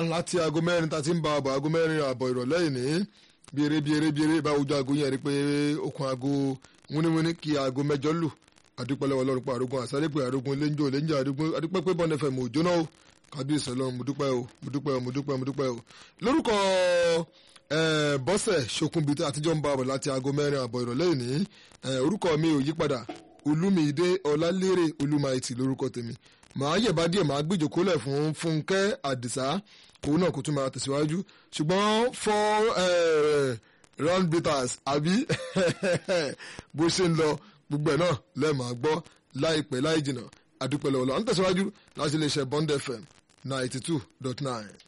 láti aago mẹ́rin tá a ti ń ba àbọ̀ aago mẹ́rin àbọ̀ ìrọ̀lẹ́ yìí ní biere biere biere bá ojú aago yẹn rí pé okùn aago wúníwúní kí aago mẹ́jọ lù adúpẹ́lẹ́wọ̀ ọlọ́run pa àrógún àsálẹ́pẹ́ àrógún lẹ́njọ́ lẹ́njọ́ adúpẹ́ pé bọ́ọ̀nù fm ò jóná o kábíyèsí ọlọ́run mo dúpẹ́ o mo dúpẹ́ o mo dúpẹ́ o mo dúpẹ́ o lórúkọ bọ́sẹ̀ ṣokùnbi àtijọ́ ń bá àbọ̀ láti aago mẹ́rin àbọ̀ ìrọ̀lẹ́ yìí ní orúkọ mi ò yípadà olúmídé ọlálérè olúmáìtì lórúkọ tèmi màá yẹ̀bá díẹ̀ màá gbìjòkólẹ̀ fún fúnkẹ́ àdìsá òun náà kò tún máa tẹ̀síwájú ṣùgbọ́n four round bitters àbí bó ṣe ń lọ gbogbo ẹ̀ náà lẹ́ẹ̀máa gbọ́ láìpẹ́ láì jìnnà àdúpẹ́ lọ́wọ́ lọ́wọ́ à ń tẹ̀síwájú láti iléeṣẹ́ Bond FM ninety two dot nine.